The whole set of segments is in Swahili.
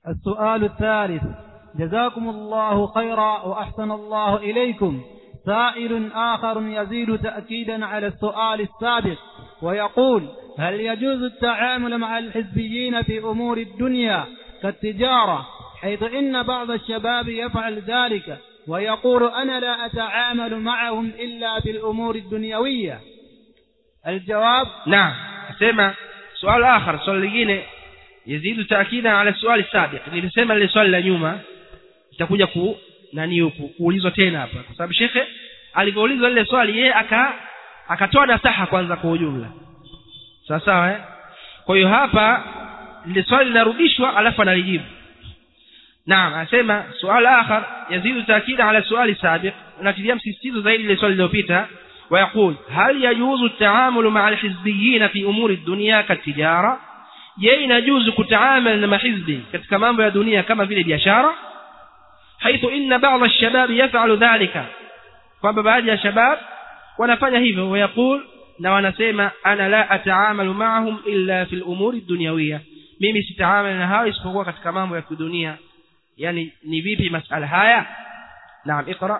السؤال الثالث جزاكم الله خيرا وأحسن الله إليكم سائل آخر يزيد تأكيدا على السؤال السابق ويقول هل يجوز التعامل مع الحزبيين في أمور الدنيا كالتجارة حيث إن بعض الشباب يفعل ذلك ويقول أنا لا أتعامل معهم إلا في الأمور الدنيوية الجواب نعم asema swali akhar swali lingine yazidu taakida ala swali sabiq nilisema lile swali la nyuma itakuja ku nani ku, kuulizwa tena hapa kwa sababu shekhe alivyoulizwa lile swali yeye aka akatoa nasaha kwanza kwa ujumla sawa sawa eh kwa hiyo hapa lile swali linarudishwa alafu analijibu naam anasema swali akhar yazidu taakida ala swali sabiq natilia msisitizo zaidi lile swali lililopita ويقول هل يجوز التعامل مع الحزبيين في أمور الدنيا كالتجارة je inajuzu kutaamala na mahizbi katika mambo ya dunia kama vile biashara haithu inna ba'dha ash-shabab yaf'alu dhalika kwamba baadhi ya shabab wanafanya hivyo wayaqul na wanasema ana la ataamalu ma'ahum illa fil umuri dunyawiyya mimi sitaamala na hao isipokuwa katika mambo ya kidunia yani ni vipi masala haya naam iqra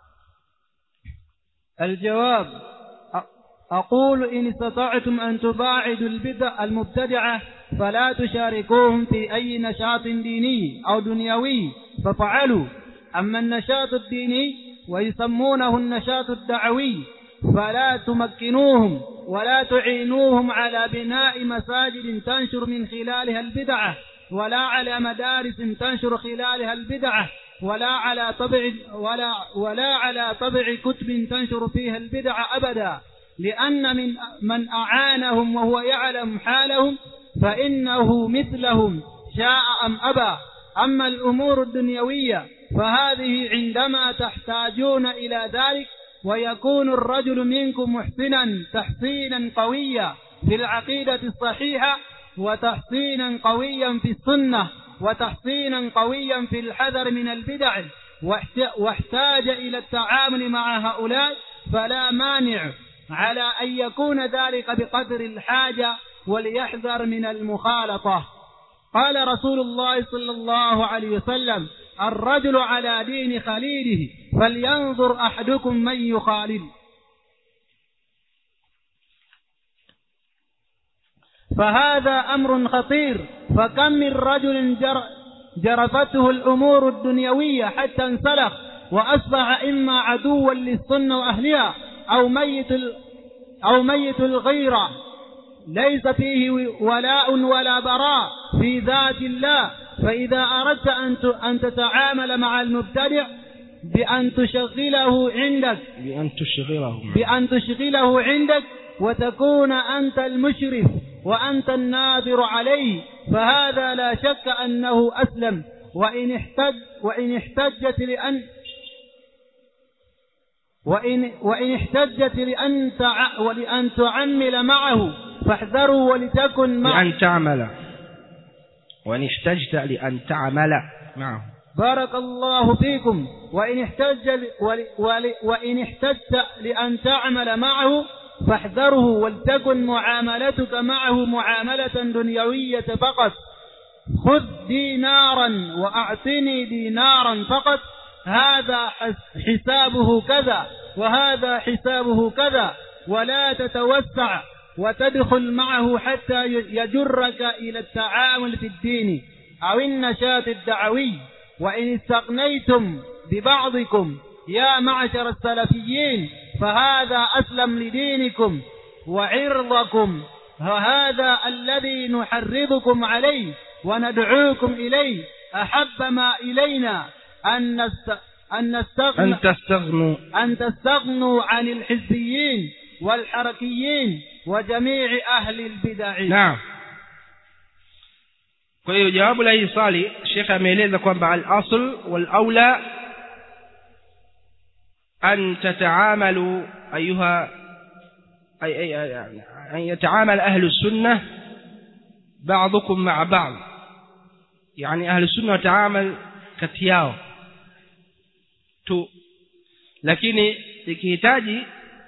الجواب أقول إن استطعتم أن تباعدوا البدع المبتدعة فلا تشاركوهم في أي نشاط ديني أو دنيوي ففعلوا أما النشاط الديني ويسمونه النشاط الدعوي فلا تمكنوهم ولا تعينوهم على بناء مساجد تنشر من خلالها البدعة ولا على مدارس تنشر خلالها البدعة ولا على طبع ولا ولا على طبع كتب تنشر فيها البدع أبدا لأن من من أعانهم وهو يعلم حالهم فإنه مثلهم شاء أم أبى أما الأمور الدنيوية فهذه عندما تحتاجون إلى ذلك ويكون الرجل منكم محسنا تحسينا قويا في العقيدة الصحيحة وتحسينا قويا في السنة وتحصينا قويا في الحذر من البدع واحتاج إلى التعامل مع هؤلاء فلا مانع على أن يكون ذلك بقدر الحاجة وليحذر من المخالطة قال رسول الله صلى الله عليه وسلم الرجل على دين خليله فلينظر أحدكم من يخالل فهذا أمر خطير فكم من رجل جر جرفته الأمور الدنيوية حتى انسلخ وأصبح إما عدوا للسنة وأهلها أو ميت أو ميت الغيرة ليس فيه ولاء ولا براء في ذات الله فإذا أردت أن أن تتعامل مع المبتدع بأن تشغله عندك بأن تشغله بأن تشغله عندك وتكون أنت المشرف وأنت الناظر عليه فهذا لا شك أنه أسلم وإن احتج وإن احتجت لأن وإن وإن احتجت لأن تع ولأن تعمل معه فاحذروا ولتكن معه لأن تعمل وإن احتجت لأن تعمل معه بارك الله فيكم وإن احتج ول ول وإن احتجت لأن تعمل معه فاحذره ولتكن معاملتك معه معاملة دنيوية فقط خذ دينارا وأعطني دينارا فقط هذا حسابه كذا وهذا حسابه كذا ولا تتوسع وتدخل معه حتى يجرك إلى التعامل في الدين أو النشاط الدعوي وإن استغنيتم ببعضكم يا معشر السلفيين فهذا أسلم لدينكم وعرضكم وهذا الذي نحرضكم عليه وندعوكم إليه أحب ما إلينا أن نست... أن نستغنى أن تستغنوا أن تستغنوا عن الحزبيين والحركيين وجميع أهل البدع نعم kwa hiyo jawabu la hii swali shekhe ameeleza kwamba al-asl wal aula an tataamalu ayuha ay ay an yataamal ahlu sunnah ba'dukum ma'a ba'd yani ahlu sunnah wataamal kati yao tu lakini ikihitaji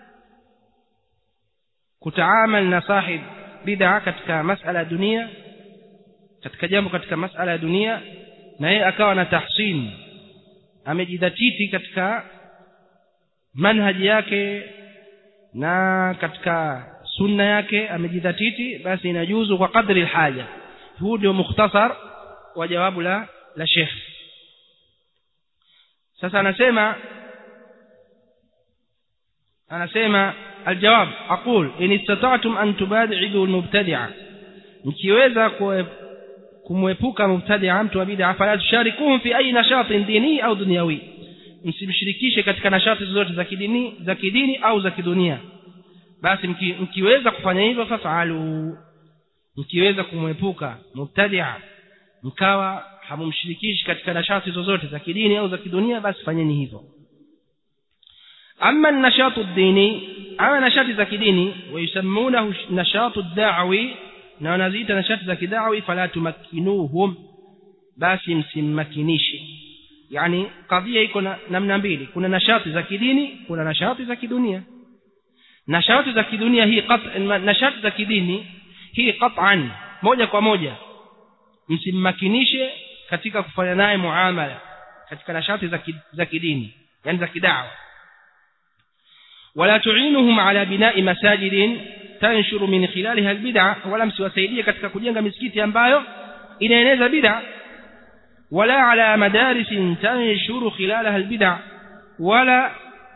kutaamal na sahib bid'a katika masala ya dunia katika jambo katika masala ya dunia na yeye akawa na tahsin amejidhatiti katika manhaji yake na katika sunna yake amejidhatiti basi inajuzu kwa kadri alhaja huu ndio mukhtasar wa jawabu la la Sheikh sasa anasema anasema aljawab aqul in istata'tum an tubadi'u almubtadi'a mkiweza kumwepuka mubtadi'a mtu wa bid'a fala tusharikuhum fi ayi nashatin dini au dunyawi msimshirikishe katika nashati zozote za kidini za kidini au za kidunia basi mki, mkiweza kufanya hivyo fafalu mkiweza kumwepuka mubtadi'a mkawa hamumshirikishi katika nashati zozote za kidini au za kidunia basi fanyeni hivyo أما النشاط الديني أما نشاط ذاك ديني ويسمونه نشاط الدعوي نزيد نشاط ذاك دعوي فلا تمكنوهم بس msimmakinishe yani kadhia iko namna mbili kuna nashati za kidini kuna nashati za kidunia nashati za kidunia hii nashati za kidini hii qat'an moja kwa moja msimmakinishe katika kufanya naye muamala katika nashati za kidini yani za kidawa ولا تعينهم على بناء مساجد تنشر من خلالها البدع ولا msiwasaidie katika kujenga misikiti ambayo inaeneza bid'a ولا على مدارس تنشر خلالها البدع ولا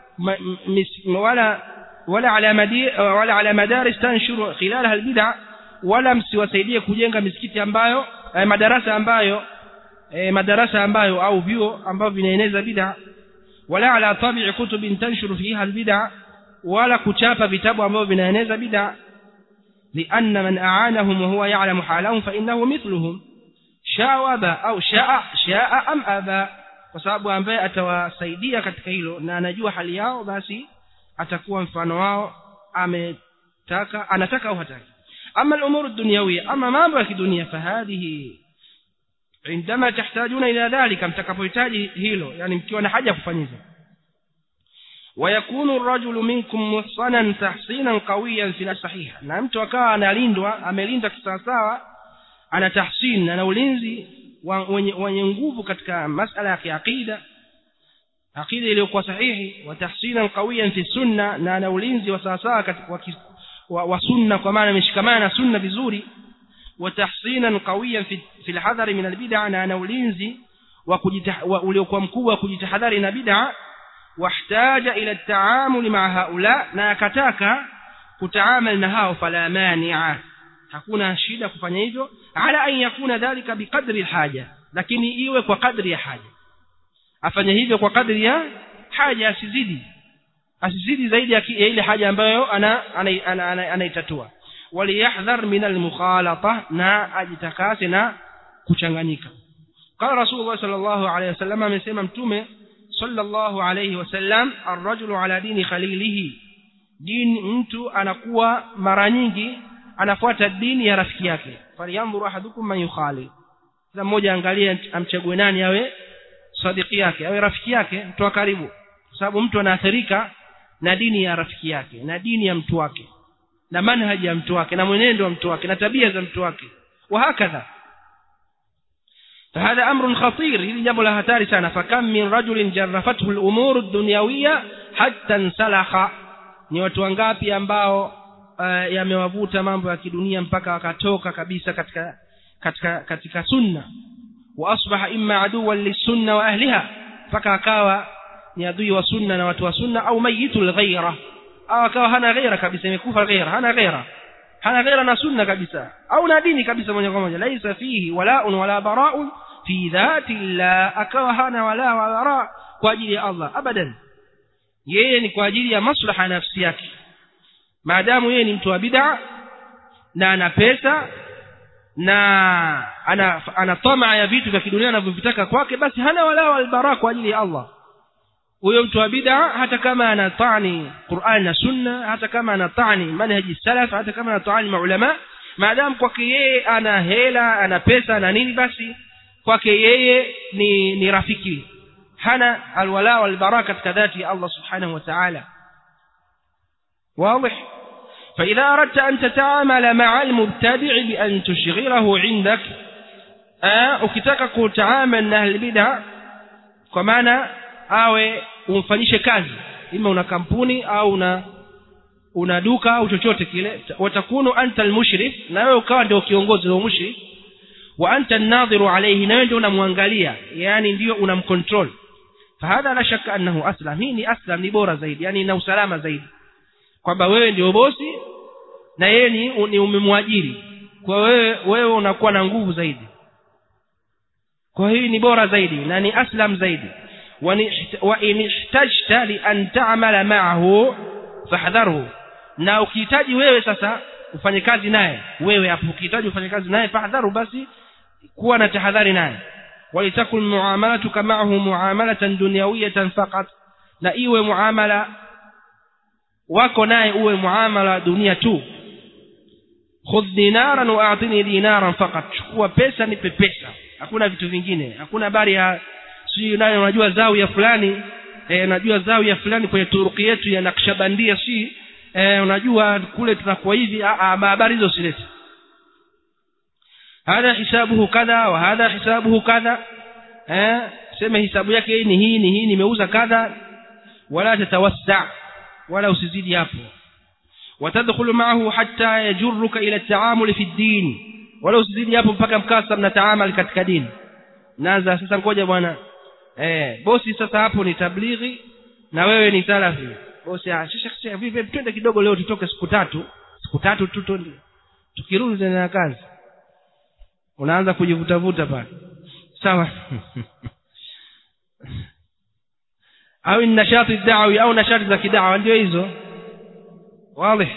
ولا ولا على مدي ولا على مدارس تنشر خلالها البدع ولا msiwasaidie kujenga misikiti ambayo madarasa ambayo madarasa ambayo au vyuo ambavyo vinaeneza bid'a wala ala tabi'i kutubin tanshuru fiha albid'a wala kuchapa vitabu ambavyo vinaeneza bid'a lianna man a'anahum wa huwa ya'lamu halahum fa innahu mithluhum shawaba au sha'a sha'a am aba kwa sababu ambaye atawasaidia katika hilo na anajua hali yao basi atakuwa mfano wao ametaka anataka au hataki ama al-umur ad-dunyawiyya ama mambo ya kidunia fahadhihi عندما تحتاجون إلى ذلك mtakapohitaji hilo yani mkiwa na haja kufanyiza ويكون الرجل منكم محصنا تحصينا قويا في الصحيح na mtu akawa analindwa amelinda kisawasawa ana tahsin ana ulinzi wenye nguvu katika masala ya kiaqida aqida iliyokuwa sahihi wa tahsinan qawiyan fi sunna na ana ulinzi wa sawasawa katika wa sunna kwa maana ameshikamana na sunna vizuri وتحصينا قويا في في الحذر من البدع na ana ulinzi wa uliokuwa mkubwa wa kujitahadhari na bid'a wahtaja ila at-taamul ma'a haula na akataka kutaamal na hao fala mani'a hakuna shida kufanya hivyo ala an yakuna dhalika biqadri alhaja lakini iwe kwa kadri ya haja afanye hivyo kwa kadri ya haja asizidi asizidi zaidi ya ile haja ambayo ana anaitatua وليحذر من المخالطة نا أجتكاسنا كشنغنيكا قال رسول الله صلى الله عليه وسلم من سيما متومة صلى الله عليه وسلم الرجل على دين خليله دين mtu anakuwa mara nyingi anafuata dini ya rafiki yake falyanzuru ahadukum man yukhalil kila mmoja angalie amchague nani awe sadiki yake awe rafiki yake mtu wa karibu kwa sababu mtu anaathirika na dini ya rafiki yake na dini ya mtu wake na manhaji ya mtu wake na mwenendo wa mtu wake na tabia za mtu wake وهكذا فهذا أمر خطير hili jambo la hatari sana fakam min rajulin jarrafathu al-umur ad-dunyawiyya hatta insalakha ni watu wangapi ambao uh, yamewavuta mambo ya kidunia mpaka wakatoka kabisa katika katika katika sunna wa asbaha imma aduwan lisunna wa ahliha mpaka akawa ni adui wa sunna na watu wa sunna au mayitul ghaira au akawa hana ghaira kabisa imekufa ghaira hana ghaira hana ghaira na sunna kabisa au na dini kabisa moja kwa moja laisa fihi walaun wala bara'un fi dhati llah akawa hana wala wala bara kwa ajili ya Allah abadan yeye ni kwa ajili ya maslaha ya nafsi yake maadamu yeye ni mtu wa bid'a na ana pesa na ana ana tamaa ya vitu vya kidunia anavyovitaka kwake basi hana wala wala bara kwa ajili ya Allah huyo mtu wa bid'a hata kama anatani Qur'an na Sunna hata kama anatani manhaji salaf hata kama anatani maulama maadamu kwake yeye ana hela ana pesa na nini basi kwake yeye ni ni rafiki hana alwala wal baraka katika dhati ya Allah subhanahu wa ta'ala واضح فإذا أردت أن تتعامل مع المبتدع بأن تشغله عندك eh, ukitaka kutaamal na ahlulbida kwa maana awe umfanyishe kazi ima una kampuni au una una duka au chochote kile watakunu anta almushrif na wewe ukawa ndio kiongozi wa mushrif wa anta an-nadhiru alayhi na wewe ndio unamwangalia yani ndio unamcontrol fahadha la shakka annahu aslam hii ni aslam ni bora zaidi yani ina usalama zaidi kwamba wewe ndio bosi na yeye ni, ni umemwajiri kwa wewe wewe unakuwa na nguvu zaidi kwa hii ni bora zaidi na ni aslam zaidi wa in ihtajta li an ta'mala ma'ahu fahdharhu na ukihitaji wewe sasa ufanye kazi naye wewe hapo ukihitaji ufanye kazi naye fahdharu basi kuwa na tahadhari naye walitakun muamalatuka ma'ahu muamalatan dunyawiyatan faqat na iwe muamala wako naye uwe muamala dunia tu khudh dinaran wa a'tini dinaran faqat chukua pesa nipe pesa hakuna vitu vingine hakuna habari ya si nayo unajua zawia fulani eh unajua zawia fulani kwenye turuki yetu ya nakshabandia si eh unajua kule tunakuwa hivi habari hizo silete hadha hisabuhu kadha wa hadha hisabuhu kadha eh sema hisabu yake ni hii ni hii nimeuza kadha wala tatawassa wala usizidi hapo watadkhulu ma'ahu hatta yajurruka ila at-ta'amul fi ad-din wala usizidi hapo mpaka mkasa mnataamal katika dini naanza sasa ngoja bwana eh bosi sasa hapo ni tablighi na wewe ni salafi bosi shekhe vipi twende kidogo leo tutoke siku tatu siku tatu tu twende tukirudi tena na kazi unaanza kujivutavuta pale sawa au nashati da'wi au nashati za kidawa ndio hizo wazi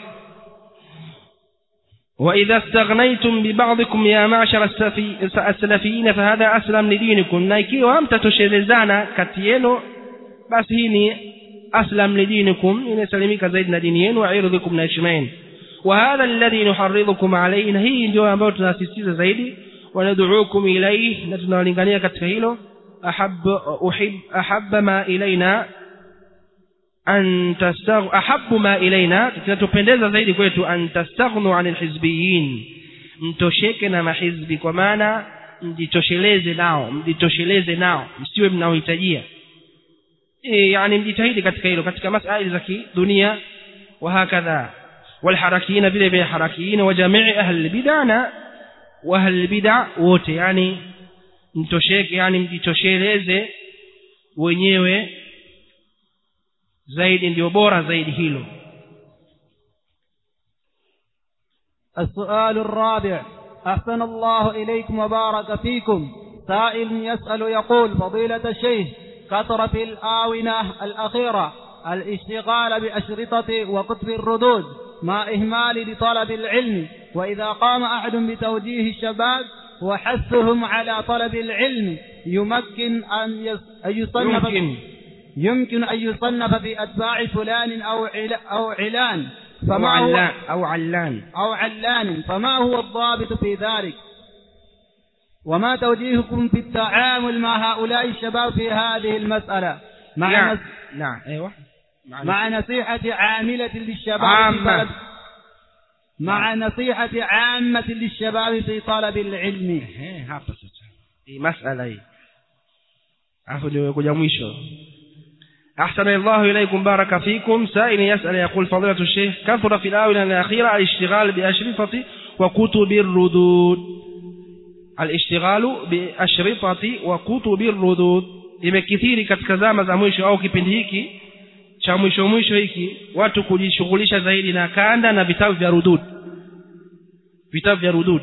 وإذا استغنيتم ببعضكم يا معشر السلفيين فهذا أسلم لدينكم نايكي وهم تتشرزانا كتينو بس هيني أسلم لدينكم إن سلميك زيدنا دينيين وعرضكم ناشمين وهذا الذي نحرضكم عليه هي ndio ambayo tunasisitiza zaidi وندعوكم إليه نتنالingania katika hilo أحب أحب أحب ما إلينا an tastagh ahabbu ma ilaina kinatupendeza zaidi kwetu an tastaghnu anil hizbiyin mtosheke na mahizbi kwa maana mjitosheleze nao mjitosheleze nao msiwe mnaohitajia e, yani mjitahidi katika hilo katika masuala za kidunia wa hakadha walharakiina vile vile harakiina wa jamii ahli bid'ana wa ahli bid'a wote yani mtosheke yani mjitosheleze wenyewe zaidi ndio bora zaidi hilo السؤال الرابع أحسن الله إليكم وبارك فيكم سائل يسأل يقول فضيلة الشيخ كثر في الآونة الأخيرة الاشتغال بأشرطة وكتب الردود مع إهمال لطلب العلم وإذا قام أحد بتوجيه الشباب وحثهم على طلب العلم يمكن أن يصنف يمكن يمكن أن يصنف في أتباع فلان أو أو علان أو فما هو علان أو علان أو علان فما هو الضابط في ذلك وما توجيهكم في التعامل مع هؤلاء الشباب في هذه المسألة مع نعم نس... نعم أيوة مع مع نصيحة عاملة للشباب في عامة. طلب مع نصيحة عامة للشباب في طلب العلم Ehe, hapa sasa hii masala hii alafu ndio kuja mwisho أحسن الله إليكم بارك فيكم سائل يسأل يقول فضيلة الشيخ كثر في الآونة الأخيرة الاشتغال بأشرطة وكتب الردود الاشتغال بأشرطة وكتب الردود imekithiri katika zama za mwisho au kipindi hiki cha mwisho mwisho hiki watu kujishughulisha zaidi na kanda na vitabu vya rudud vitabu vya rudud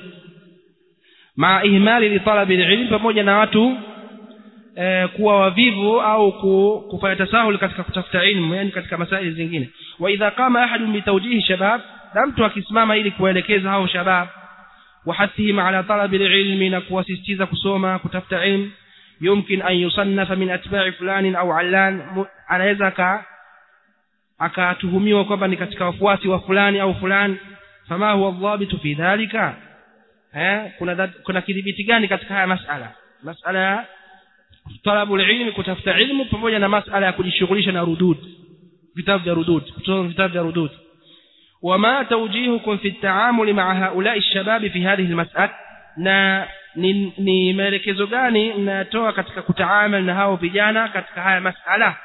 ma ihmali li talabi ilm pamoja na watu eh, kuwa wavivu au ku, kufanya tasahul katika kutafuta ilmu yani katika masaili zingine wa idha qama ahadun bitawjihi shabab na mtu akisimama ili kuwaelekeza hao shabab وحثهم على طلب العلم نكواسيستيزا كسوما كتفت علم يمكن أن يصنف من أتباع فلان أو علان anaweza aka akatuhumiwa kwamba ni katika wafuasi wa fulani au fulani fama huwa dhabitu fi dhalika eh kuna dhat- kuna kidhibiti gani katika haya masala masala ya talabu ilmi kutafuta ilmu pamoja na masala ya kujishughulisha na rudud vitabu vya rudud kusoma vitabu vya rudud وما توجيهكم في التعامل مع هؤلاء الشباب في هذه المسألة na ni, ni maelekezo gani mnayatoa katika kutaamal na hao vijana katika haya masala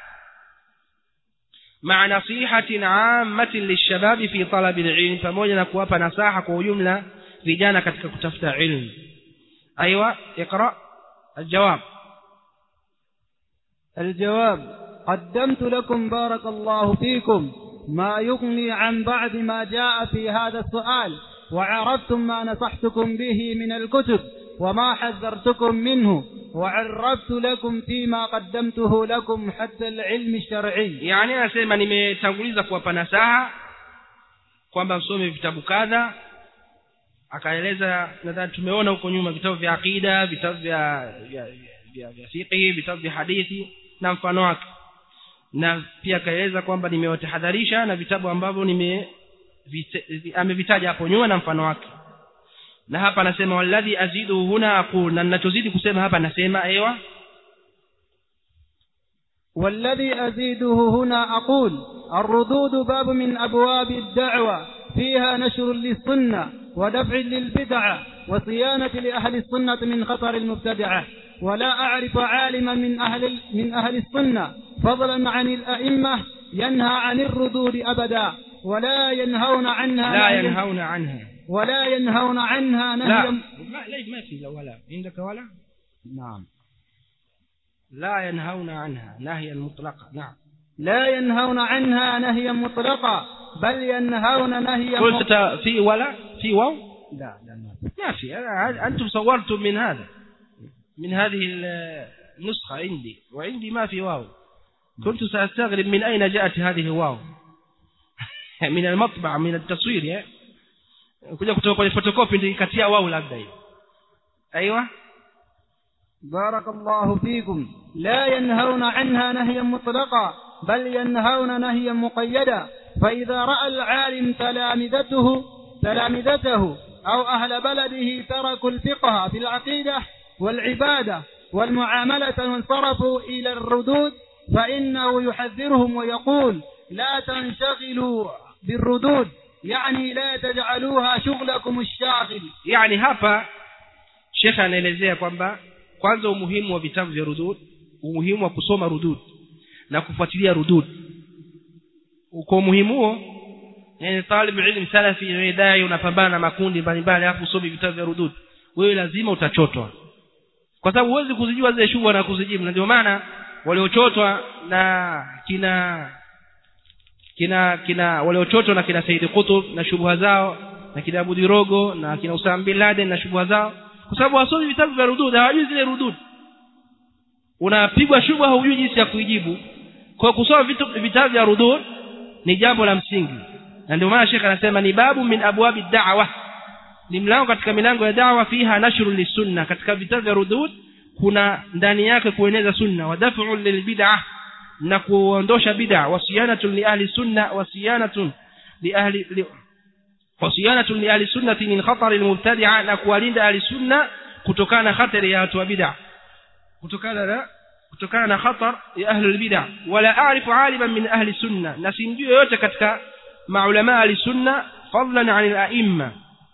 مع نصيحة عامة للشباب في طلب العلم pamoja na kuwapa nasaha kwa ujumla vijana katika kutafuta ilmu ايوه اقرا الجواب الجواب قدمت لكم بارك الله فيكم ما يغني عن بعد ما جاء في هذا السؤال وعرفتم ما نصحتكم به من الكتب وما حذرتكم منه وعرفت لكم فيما قدمته لكم حتى العلم الشرعي yani anasema nimetanguliza kuwapa nasaha kwamba msome vitabu kadha akaeleza nadhani tumeona huko nyuma vitabu vya aqida vitabu vya vya vya, vya fiqhi vitabu vya hadithi na mfano wake na pia akaeleza kwamba nimewatahadharisha na vitabu ambavyo nime amevitaja hapo nyuma na mfano wake na hapa anasema walladhi azidu huna aqul na ninachozidi kusema hapa nasema ewa والذي أزيده هنا أقول الردود باب من أبواب الدعوة فيها نشر للسنة ودفع للبدعة وصيانة لأهل السنة من خطر المبتدعة ولا أعرف عالما من أهل, من أهل السنة فضلا عن الأئمة ينهى عن الردود أبدا ولا ينهون عنها لا نهيا- ينهون عنها ولا ينهون عنها لا نهيا ما ليش ما في لا ولا عندك ولا نعم لا ينهون عنها نهيا مطلقا نعم لا ينهون عنها نهيا مطلقا بل ينهون نهيا مطلقا قلت في ولا في واو لا لا ما في. ما في أنا- أنتم صورتم من هذا من هذه النسخة عندي وعندي ما في واو كنت سأستغرب من أين جاءت هذه الواو من المطبع من التصوير يا kuja kutoka kwenye photocopy ndio ikatia wao labda hiyo ايوه بارك الله فيكم لا ينهون عنها نهيا مطلقا بل ينهون نهيا مقيدا فإذا رأى العالم تلامذته تلامذته أو أهل بلده تركوا الفقه في العقيدة والعبادة والمعاملة وانصرفوا إلى الردود فإنه يحذرهم ويقول لا تنشغلوا بالردود يعني لا تجعلوها شغلكم الشاغل yani hapa shekhe anaelezea kwamba kwanza umuhimu wa vitabu vya rudud umuhimu wa kusoma rudud na kufuatilia rudud kwa umuhimu huo yani talib ilm salafi wewe dai unapambana na makundi mbalimbali alafu usome vitabu vya rudud wewe lazima utachotwa kwa sababu huwezi kuzijua zile shubha na kuzijibu na ndio maana waliochotwa na kina kina kina waliochotwa na kina Said Qutb na shubha zao na kina Abu Dirogo na kina Usama bin Laden na shubha zao kwa sababu wasomi vitabu vya rudud hawajui zile rudud unapigwa shubha hujui jinsi ya kuijibu kwa kusoma vitu vitabu vya rudud ni jambo la msingi na ndio maana Sheikh anasema ni babu min abwabi da'wa ni mlango katika milango ya da'wa fiha nashru lisunna katika vitabu vya rudud kuna ndani yake kueneza sunna wa daf'u lilbid'ah na kuondosha bid'a wasiyanatun li ahli sunna wasiyanatun li ahli li, wasiyanatun li ahli sunnati min khatar almubtadi'a na kuwalinda ahli sunna kutokana na hatari ya watu wa bid'a kutokana na kutokana na khatar ya ahli albid'a wala a'rifu 'aliman min ahli sunna na simjui yote katika maulama ahli sunna fadlan 'an al-a'imma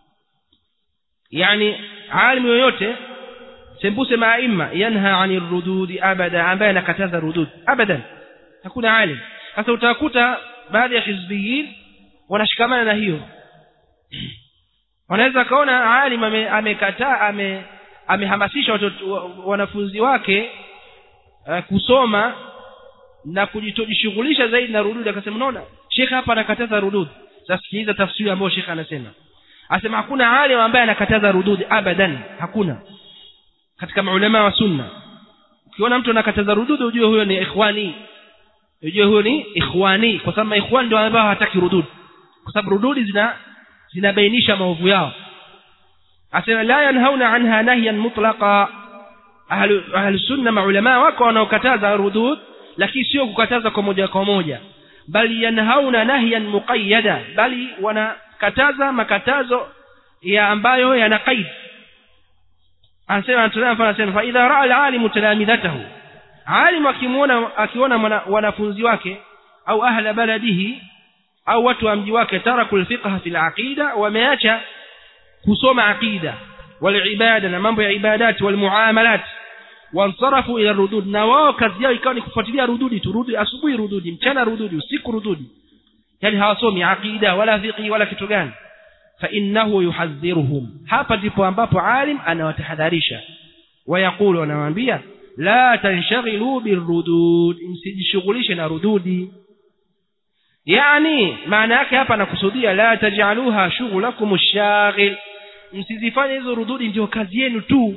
yani alim yoyote sembuse maaima yanha 'anir rududi abada ambaye anakataza rudud abadan hakuna alim sasa utakuta baadhi ya hizbiyin wanashikamana na hiyo wanaweza kaona alim ame- amekataa ame amehamasisha watoto wa- wanafunzi wake uh, kusoma na kujitojishughulisha zaidi na rudud akasema unaona shekhe hapa anakataza rudud sasa sikiliza tafsiri ambayo shekhe anasema asema hakuna alim ambaye anakataza rudud abadan hakuna katika maulama wa sunna ukiona mtu anakataza rudud ujue huyo ni ikhwani ujue huyo ni ikhwani kwa sababu ikhwani ndio ambao hawataki rudud kwa sababu rududi zina zinabainisha maovu yao asema la yanhauna anha nahyan mutlaqa ahlu ahlu sunna maulama wako wanaokataza rudud lakini sio kukataza kwa moja kwa moja bali yanhauna nahyan muqayyada bali wanakataza makatazo ya ambayo yana qaid anasema anatolea mfano anasema fa idha raa alalimu talamidhatahu alim akimuona akiona mwana- wanafunzi wake au ahla baladihi au watu wa mji wake taraku alfiqha fil aqida wameacha kusoma aqida walibada na mambo ya ibadati walmuamalat wansarafu ila rudud na wao kazi yao ikawa ni kufuatilia rududi tu rudi asubuhi rududi mchana rududi usiku rududi yani hawasomi aqida wala fiqhi wala kitu gani fa innahu yuhadhiruhum hapa ndipo ambapo alim anawatahadharisha wayaqulu anawaambia la tanshaghilu birudud msijishughulishe na rududi yani maana yake hapa nakusudia la taj'aluha shughulakum ash-shaghil msizifanye hizo rududi ndio kazi yenu tu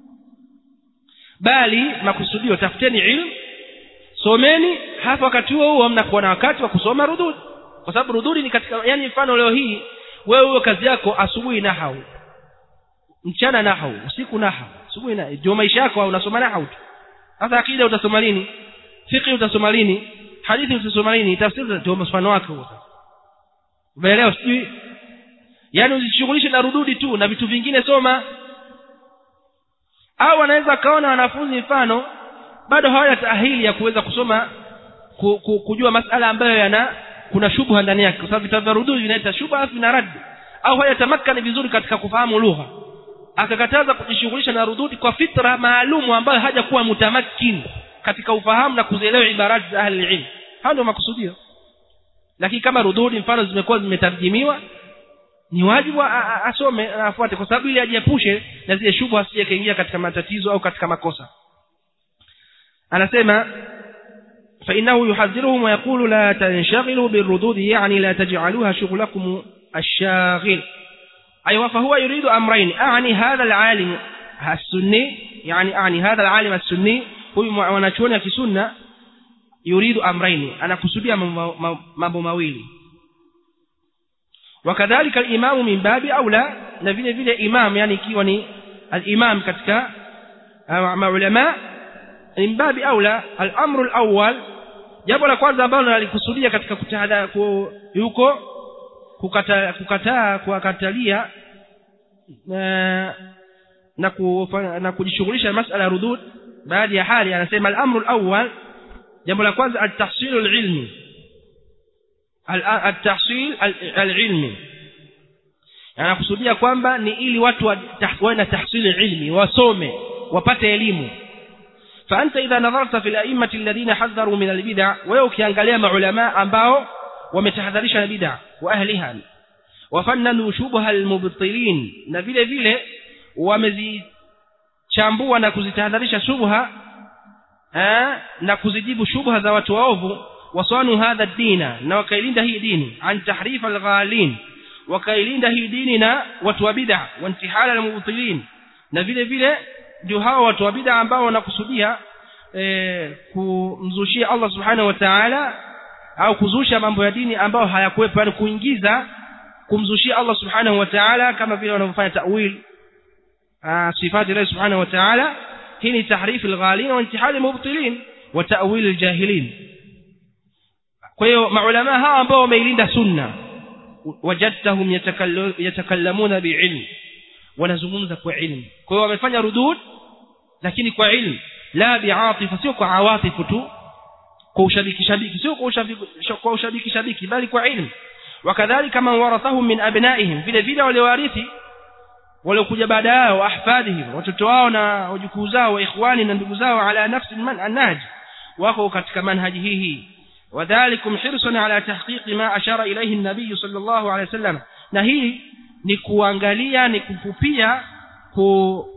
bali makusudio tafuteni ilmu someni hapa wakati huo huo mnakuwa na wakati wa kusoma rududi kwa sababu rududi ni katika yani mfano leo hii wewe huo kazi yako asubuhi nahau mchana nahau usiku nahau asubuhi na ndio maisha yako unasoma nahau tu sasa akida utasoma lini fiqh utasoma lini hadithi utasoma lini tafsiri ndio mfano wake huo umeelewa sijui yani usishughulishe na rududi tu na vitu vingine soma au wanaweza kaona wanafunzi mfano bado hawana tahili ya kuweza kusoma ku, ku, kujua masala ambayo yana kuna shubha ndani yake kwa sababu vitabu vya rududi vinaita shubha na rad au hayatamakani vizuri katika kufahamu lugha akakataza kujishughulisha na rududi kwa fitra maalumu ambayo hajakuwa mutamakin katika ufahamu na kuzielewa ibarati za ahli ilm hayo ndio makusudio lakini kama rududi mfano zimekuwa zimetarjimiwa ni wajibu asome na afuate kwa sababu ili ajiepushe na zile shubha asije kaingia katika matatizo au katika makosa anasema فإنه يحذرهم ويقول لا تنشغلوا بالردود يعني لا تجعلوها شغلكم الشاغل أيوة فهو يريد أمرين أعني هذا العالم السني يعني أعني هذا العالم السني هو ونشون في سنة يريد أمرين أنا كسوديا mambo mawili وكذلك الإمام من باب أولى na vile vile imam yani ikiwa ni al-imam katika maulama min babi aula al-amru al-awwal jambo la kwanza ambalo nalikusudia katika kutahadha yuko kukataa kukataa kuwakatalia na na, na kujishughulisha na masala ya rudud baadhi ya hali anasema al-amru al-awwal jambo la kwanza at-tahsil al-ilmi at-tahsil al-ilmi anakusudia kwamba ni ili watu wawe na tahsili ilmi wasome wapate elimu فأنت إذا نظرت في الأئمة الذين حذروا من البدع ويوكيانغاليا مع علماء أنباو ومتحذرش البدع وأهلها وفننوا شبه المبطلين نبيل vile wamezichambua na kuzitahadharisha shubha na kuzijibu shubha za watu waovu wasanu hadha dina na wakailinda hii dini an tahrif alghalin wakailinda hii dini na watu wa bid'a wa intihala almubtilin na vile vile ndio hao watu wa bid'a ambao wanakusudia e, kumzushia Allah subhanahu wa ta'ala au kuzusha mambo ya dini ambayo hayakuwepo yani kuingiza kumzushia Allah subhanahu wa ta'ala kama vile wanavyofanya ta'wil sifati Allah subhanahu wa ta'ala hii ni tahrif alghalin wa intihal almubtilin wa ta'wil aljahilin kwa hiyo maulama hawa ambao wameilinda sunna wajadtahum yatakallamuna biilm wanazungumza kwa ilmu kwa hiyo wamefanya rudud lakini kwa ilmu la biatifa sio kwa awatifu tu kwa ushabiki shabiki sio kwa ushabiki kwa ushabiki shabiki bali kwa ilmu wakadhalika man warathahum min abnaihim vile vile waliowarithi waliokuja baada yao ahfadihim watoto wao na wajukuu zao wa ikhwani na ndugu zao ala nafsi manhaj wako katika manhaji hii hii وذلكم حرصا على تحقيق ما أشار إليه النبي صلى الله عليه وسلم na hii ni kuangalia ni kufupia ku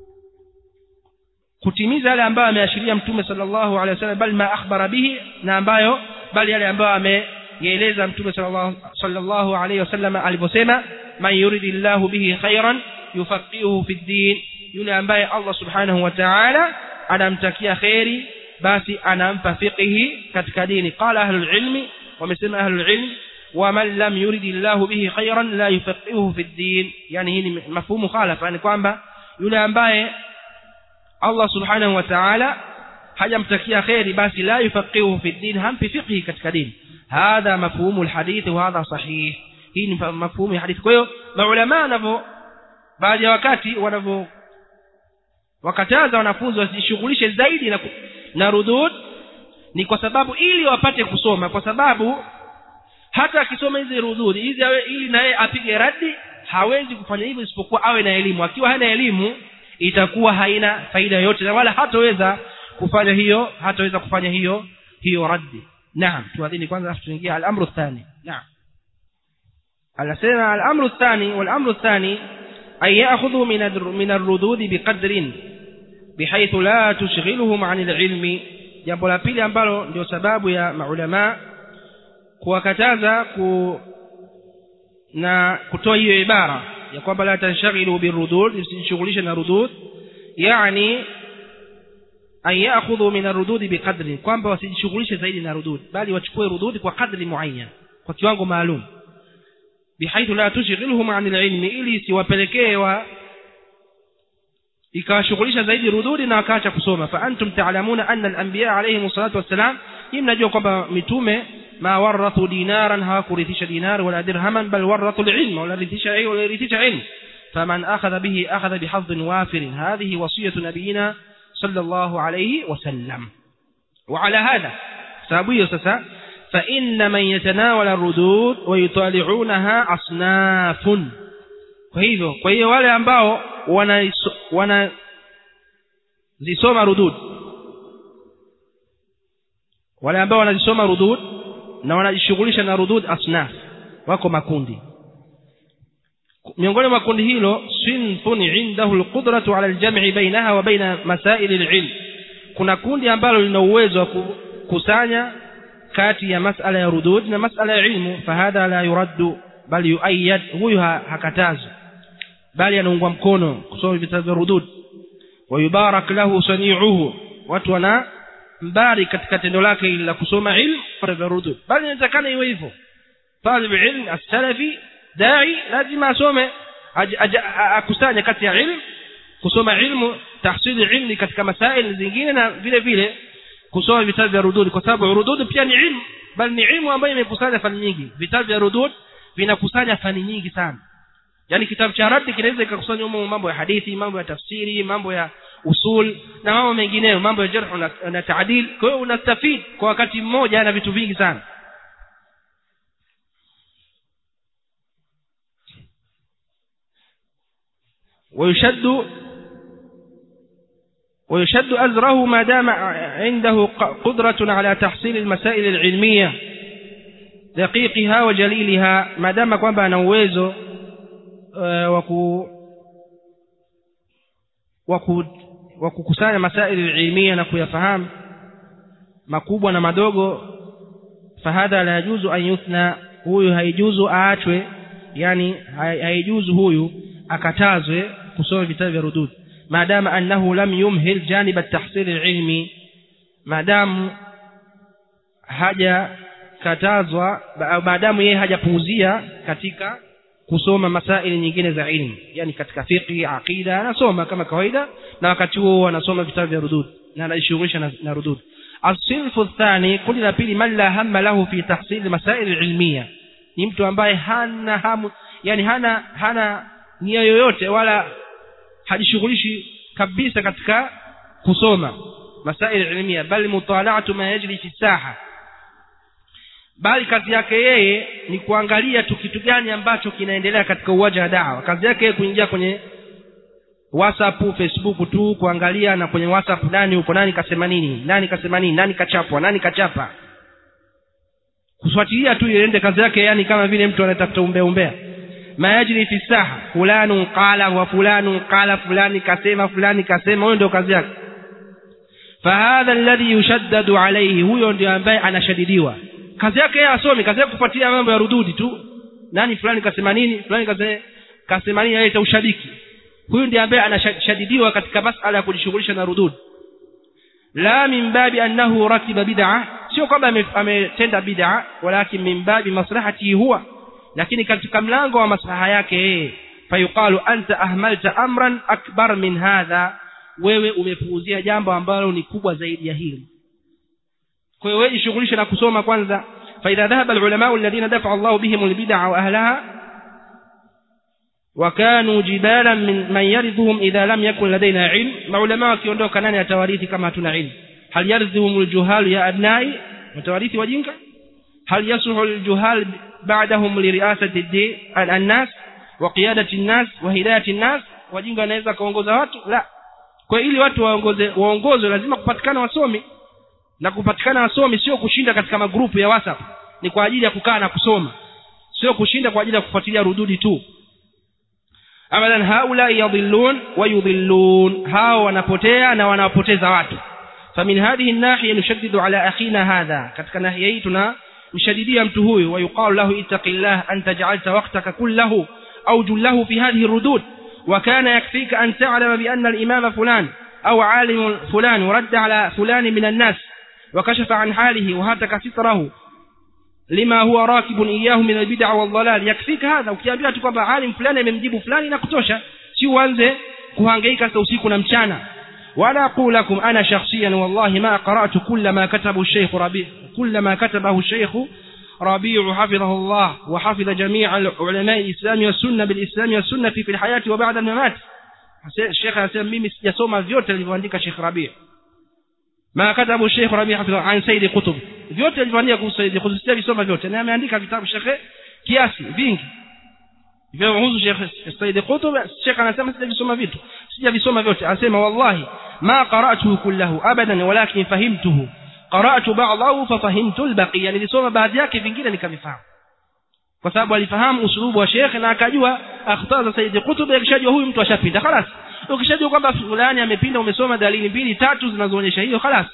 kutimiza yale ambayo ameashiria mtume sallallahu alaihi wasallam bali ma akhbara bihi na ambayo bali yale ambayo ameeleza mtume sallallahu sallallahu alaihi wasallam aliposema man yuridillahu bihi khairan yufaqihuhu fi din yule ambaye Allah subhanahu wa ta'ala anamtakia khairi basi anampa fiqhi katika dini qala ahlul ilmi wamesema ahlul ilm waman lam yuridillahu bihi khairan la yufaqihuhu fi din yani hii ni mafhumu khalafa yani kwamba yule ambaye Allah subhanahu wa ta'ala hajamtakia khairi basi la yufaqihuhu fi din hampi fiqhi katika dini hadha mafhumu alhadith wa hadha sahih hii ni mafhumu ya hadithi kwa hiyo maulama wanavyo baadhi ya wakati wanavyo wakataza wanafunzi wasijishughulishe zaidi na na rudud ni kwa sababu ili wapate kusoma kwa sababu hata akisoma hizi rudud hizi ili naye apige radi hawezi kufanya hivyo isipokuwa awe na elimu akiwa hana elimu itakuwa haina faida yoyote na wala hataweza kufanya hiyo hataweza kufanya hiyo hiyo raddi naam tuadhini kwanza afu tuingia al-amru thani naam anasema al-amru thani wal-amru thani ay ya'khudhu min min ar-rudud biqadrin bihaythu la tushghiluhum 'an al-'ilmi jambo la pili ambalo ndio sababu ya maulama kuwakataza ku na kutoa hiyo ibara ya kwamba la tanshaghilu birudud msijishughulishe na rudud yani an ya'khudhu min ar-rudud biqadri kwamba wasijishughulishe zaidi na rudud bali wachukue rudud kwa kadri muayyan kwa kiwango maalum bihaithu la tushghiluhum 'an al-ilmi ili siwapelekee wa ikawashughulisha zaidi rududi na wakaacha kusoma fa antum ta'lamuna anna al-anbiya alayhi salatu wassalam hii mnajua kwamba mitume ma warathu dinaran hawakurithisha dinar wala dirhaman bal warathu al-ilm wala rithisha ilm wala rithisha ilm faman akhadha bihi akhadha bihadhin wafir hadhihi wasiyatu nabiyina sallallahu alayhi wasallam وعلى هذا sababu hiyo sasa فإن من يتناول الردود ويطالعونها أصناف kwa hivyo kwa hiyo wale ambao wana wana zisoma rudud wale ambao wanazisoma rudud na wanajishughulisha na rudud asnaf wako makundi miongoni mwa kundi hilo sinfun indahu alqudratu ala aljam'i bainaha wa baina masail alilm kuna kundi ambalo lina uwezo wa kukusanya kati ya masala ya rudud na masala ya ilmu fahadha la yuraddu bali yuayyad huyu hakatazwi bali anaungwa mkono kusoma vitabu vya rudud wa yubarak lahu sani'uhu watu wana mbari katika tendo lake ili la kusoma ilmu vya rudud bali inatakana iwe hivyo talib ilm as-salafi dai lazima asome akusanya kati ya ilmu kusoma ilmu tahsili ilmi katika masaili zingine na vile vile kusoma vitabu vya rudud kwa sababu rudud pia ni ilmu bali ni ilmu ambayo imekusanya fani nyingi vitabu vya rudud vinakusanya fani nyingi sana yani kitabu cha radi kinaweza ikakusanya humo mambo ya hadithi mambo ya tafsiri mambo ya usul na mambo mengineyo mambo ya jarh na, na taadil kwa hiyo unastafid kwa wakati mmoja na vitu vingi sana ويشد ويشد أزره ما دام عنده قدرة على تحصيل المسائل العلمية دقيقها وجليلها ما دام kwamba ana uwezo wa kukusanya masaili ilmia na kuyafahamu makubwa na madogo fahadha la yajuzu an yuthna huyu haijuzu aachwe yani haijuzu huyu akatazwe kusoma vitabu vya rudud maadama annahu lam yumhil janib at-tahsil al-ilmi maadamu haja katazwa maadamu yeye hajapuuzia katika kusoma masaili nyingine za ilmu yani katika fiqh aqida anasoma kama kawaida na wakati huo anasoma vitabu vya rudud na anajishughulisha na, na rudud الصنف الثاني kundi la pili man la hamma lahu fi tahsil masail ilmiya ni mtu ambaye hana hamu yani hana hana nia yoyote wala hajishughulishi kabisa katika kusoma masail ilmiya bali mutala'atu ma yajri fi saha bali kazi yake yeye ni kuangalia tu kitu gani ambacho kinaendelea katika uwanja wa dawa kazi yake yeye kuingia kwenye whatsapp facebook tu kuangalia na kwenye whatsapp nani uko nani kasema nini nani kasema nini nani kachapwa nani kachapa kufuatilia tu iende kazi yake yani kama vile mtu anatafuta umbea umbea mayajri fi saha fulanu qala wa fulanu qala fulani kasema fulani kasema huyo ndio kazi yake fahadha alladhi yushaddadu alayhi huyo ndio ambaye anashadidiwa kazi yake yeye asomi kazi yake kufuatilia mambo ya rududi tu nani fulani kasema nini fulani kasema kasema nini yeye ushabiki huyu ndiye ambaye anashadidiwa katika masala ya kujishughulisha na rudud la min babi annahu rakiba bid'a sio kwamba ametenda bid'a walakin min babi maslahati huwa lakini katika mlango wa maslaha yake yeye fayuqalu anta ahmalta amran akbar min hadha wewe umepuuzia jambo ambalo ni kubwa zaidi ya hili kwa hiyo wewe jishughulishe na kusoma kwanza فإذا ذهب العلماء الذين دفع الله بهم البدع وأهلها وكانوا جبالا من من يرثهم إذا لم يكن لدينا علم maulama wakiondoka nani atawarithi kama hatuna ilmu hal yarzuhum aljuhal ya abnai watawarithi wajinga hal yasluhu aljuhal ba'dahum li ri'asati ad-nas wa qiyadati nnas wa hidayati nnas wajinga wanaweza kaongoza watu la kwa ili watu waongoze waongozwe lazima kupatikana wasomi na kupatikana wasomi sio kushinda katika magrupu ya whatsapp ni kwa ajili ya kukaa na kusoma sio kushinda kwa ajili ya kufuatilia rududi tu abadan haula yadhillun wa yudhillun hao wanapotea na wanapoteza watu famin hadhihi nahiya nushaddidu ala akhina hadha katika nahiya hii tuna mshadidia mtu huyu wa yuqalu lahu ittaqillah anta ja'alta waqtaka kullahu aw jullahu fi hadhihi rudud وكان يكفيك أن تعلم بأن الإمام فلان أو عالم فلان رد على فلان من الناس وكشف عن حاله وهتك ستره لما هو راكب إياه من البدع والضلال يكفيك هذا ukiambia tu kwamba alim fulani amemjibu fulani na kutosha si uanze kuhangaika sasa usiku na mchana ولا أقول لكم أنا شخصيا والله ما قرأت كل ما كتبه الشيخ ربيع كل ما كتبه الشيخ ربيع حفظه الله وحفظ جميع علماء الإسلام والسنة بالإسلام والسنة في الحياة وبعد الممات الشيخ anasema mimi sijasoma vyote alivyoandika Sheikh Rabi' ما كتبه الشيخ ربيع حفظه عن سيد قطب vyote alivyoandika kuhusu Said Qutb sijavisoma vyote na ameandika vitabu Sheikh kiasi vingi vinahusu Sheikh Said Qutb Sheikh anasema sijavisoma vitu sijavisoma vyote anasema wallahi ma qara'tuhu kullahu abadan walakin fahimtuhu qara'tu ba'dahu fafahimtu al-baqiya nilisoma baadhi yake vingine nikavifahamu kwa sababu alifahamu usulubu wa Sheikh na akajua akhtaa za Said Qutb akishajua huyu mtu ashapinda خلاص ukishajua kwamba fulani amepinda umesoma dalili mbili tatu zinazoonyesha hiyo خلاص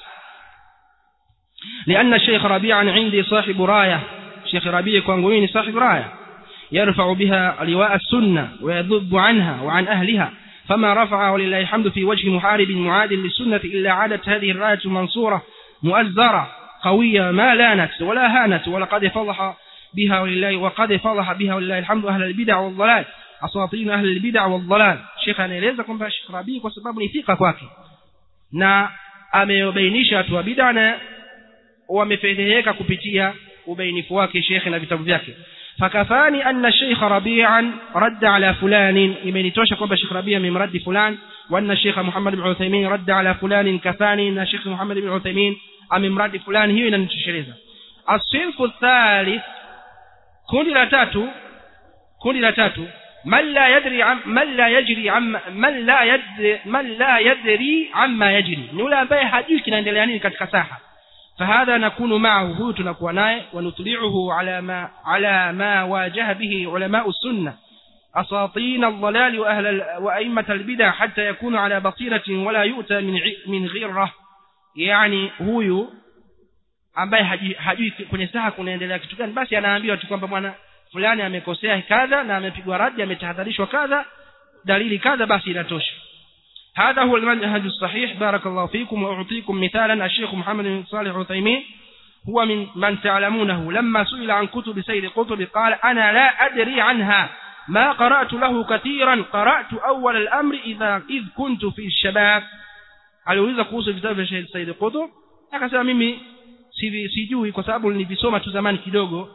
لأن الشيخ ربيع عندي صاحب راية شيخ ربيع كوانغويني صاحب راية يرفع بها لواء السنة ويذب عنها وعن أهلها فما رفع ولله الحمد في وجه محارب معاد للسنة إلا عادت هذه الراية منصورة مؤزرة قوية ما لانت ولا هانت ولقد فضح بها ولله وقد فضح بها ولله الحمد أهل البدع والضلال أساطين أهل البدع والضلال شيخ anaeleza kwamba Sheikh Rabi kwa sababu ni thika kwake na amebainisha watu wa bid'a na wamefedheheka kupitia ubainifu wake Sheikh na vitabu vyake fakafani anna Sheikh Rabi'an radda ala fulani imenitosha kwamba Sheikh Rabi' amemradi fulani wa anna Sheikh Muhammad ibn Uthaymeen radda ala fulani kafani na Sheikh Muhammad ibn Uthaymeen amemradi fulani hiyo inanitosheleza asinfu thalith kundi la tatu kundi la tatu man la yadri am man la yajri am man la yadri man la yadri amma yajri ni yule ambaye hajui kinaendelea nini katika saha فهذا نكون معه هو تنكون ناي ونطلعه على ما على ما واجه به علماء السنة أساطين الضلال وأهل وأئمة البدع حتى يكون على بصيرة ولا يؤتى من من غيره يعني هو ambaye hajui kwenye saha kunaendelea kitu gani basi anaambiwa tu kwamba bwana fulani amekosea kadha na amepigwa radi ametahadharishwa kadha dalili kadha basi inatosha هذا هو المنهج الصحيح بارك الله فيكم وأعطيكم مثالا الشيخ محمد بن صالح عثيمين هو من من تعلمونه لما سئل عن كتب سيد قطب قال أنا لا أدري عنها ما قرأت له كثيرا قرأت أول الأمر إذا إذ كنت في الشباب aliuliza kuhusu vitabu vya Sheikh Said Qutb akasema mimi sijui kwa sababu nilivisoma tu zamani kidogo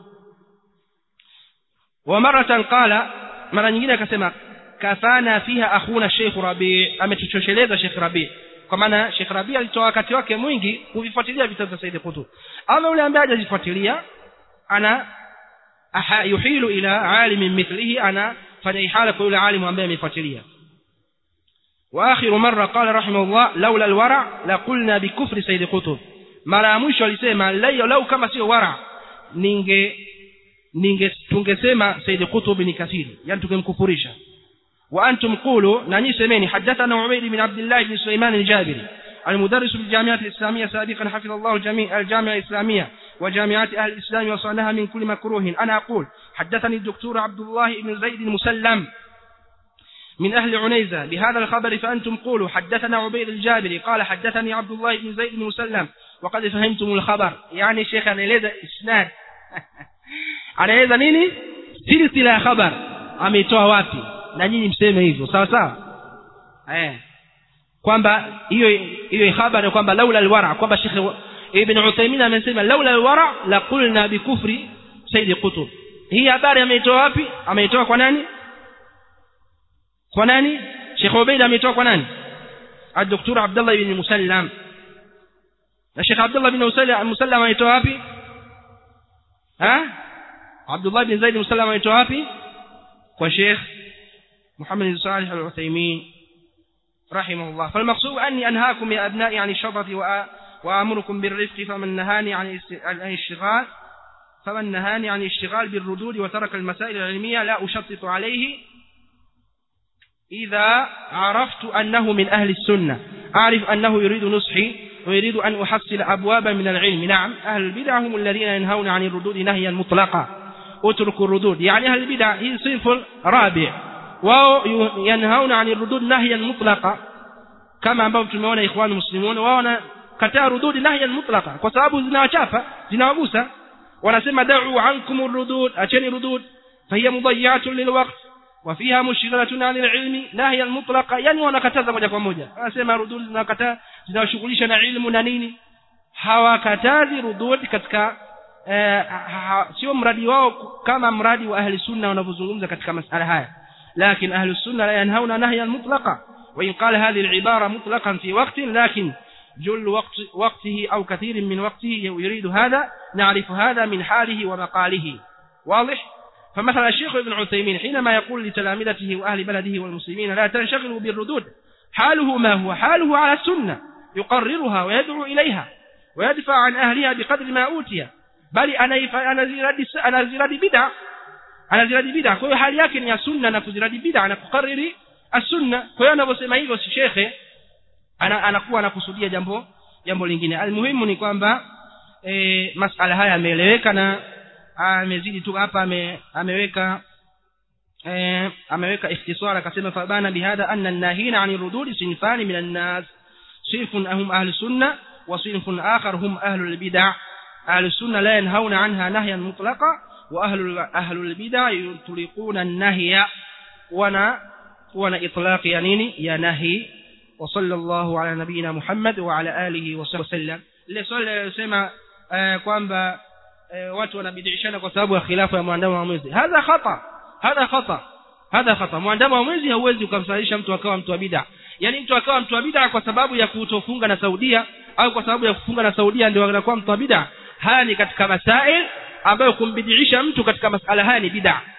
wa maratan qala mara nyingine akasema kafana fiha akhuna Sheikh Rabi ametuchosheleza Sheikh Rabi kwa maana Sheikh Rabi alitoa wakati wake mwingi kuvifuatilia vitabu vya Said Qutb ama yule ambaye hajazifuatilia ana aha yuhilu ila alim mithlihi ana fanya ihala kwa yule alimu ambaye amefuatilia واخر مره قال رحمه الله لولا الورع لقلنا بكفر سيد قطب mara mwisho alisema lau kama sio wara ninge ninge tungesema Said Qutb ni kafiri yani tungemkufurisha وأنتم قولوا ناني سميني حدثنا عبيد بن عبد الله بن سليمان الجابري المدرس بالجامعة الإسلامية سابقا حفظ الله الجميع الجامعة الإسلامية وجامعات أهل الإسلام وصانها من كل مكروه أنا أقول حدثني الدكتور عبد الله بن زيد المسلم من أهل عنيزة بهذا الخبر فأنتم قولوا حدثنا عبيد الجابري قال حدثني عبد الله بن زيد المسلم وقد فهمتم الخبر يعني شيخ أنا لذا إسناد أنا لذا نيني سلسلة خبر أميتوها واتي na nyinyi mseme hivyo sawa sawa eh kwamba hiyo hiyo habari kwamba laula alwara kwamba Sheikh Ibn Uthaymeen amesema laula alwara la qulna bikufri Said Qutb hii habari ameitoa wapi ameitoa kwa nani kwa nani Sheikh Ubaid ameitoa kwa nani الدكتور عبد الله بن مسلم الشيخ عبد الله بن مسلم ameitoa wapi ha عبد الله بن زيد مسلم ameitoa wapi kwa Sheikh محمد بن صالح العثيمين رحمه الله فالمقصود أني أنهاكم يا أبنائي عن الشطط وأمركم بالرفق فمن نهاني عن الاشتغال فمن نهاني عن الاشتغال بالردود وترك المسائل العلمية لا أشطط عليه إذا عرفت أنه من أهل السنة أعرف أنه يريد نصحي ويريد أن أحصل أبوابا من العلم نعم أهل البدع هم الذين ينهون عن الردود نهيا مطلقا اتركوا الردود يعني أهل البدع هي صنف رابع wao yanhauna ani rudud nahyan mutlaqa kama ambavyo tumeona ikhwan muslimun wao wanakataa rudud nahyan mutlaqa kwa sababu zinawachafa zinawagusa wanasema da'u ankum rudud acheni rudud fahiya mudayyatun lilwaqt wa fiha mushghalatun 'anil ilmi nahyan mutlaqa yani wanakataza moja kwa moja wanasema rudud zinakataa zinawashughulisha na ilmu na nini hawakatazi rudud katika eh, sio mradi wao kama mradi wa ahli sunna wanavyozungumza katika masala haya لكن أهل السنة لا ينهون نهيا مطلقا وإن قال هذه العبارة مطلقا في وقت لكن جل وقت وقته أو كثير من وقته يريد هذا نعرف هذا من حاله ومقاله واضح فمثلا الشيخ ابن عثيمين حينما يقول لتلامذته وأهل بلده والمسلمين لا تنشغلوا بالردود حاله ما هو حاله على السنة يقررها ويدعو إليها ويدفع عن أهلها بقدر ما أوتي بل أنا زراد بدع anaziradi bid'a kwa hiyo hali yake ni ya sunna na kuziradi bid'a na kukariri as-sunna kwa hiyo anavyosema hivyo si shekhe ana, anakuwa anakusudia jambo jambo lingine almuhimu ni kwamba e, masala haya yameeleweka na amezidi tu hapa ame, ameweka e, ameweka ikhtisara akasema fabana bihadha anna an-nahina 'ani rududi sinfani min an-nas sinfun hum ahli sunna wa sinfun akhar hum ahli al-bid'ah ahli sunna la yanhauna 'anha nahyan mutlaqa وأهل أهل البدع يطلقون النهي وانا وانا إطلاق ينيني يا نهي وصلى الله على نبينا محمد وعلى آله وصحبه وسلم ile swali linalosema kwamba watu wanabidishana kwa sababu ya khilafu ya muandamo wa mwezi hadha khata hadha khata hadha khata muandamo wa mwezi hauwezi ukamsalisha mtu akawa mtu wa bid'a yani mtu akawa mtu wa bid'a kwa sababu ya kutofunga na Saudia au kwa sababu ya kufunga na Saudia ndio anakuwa mtu wa bid'a haya ni katika masail ambayo kumbidiisha mtu katika masala haya ni bid'a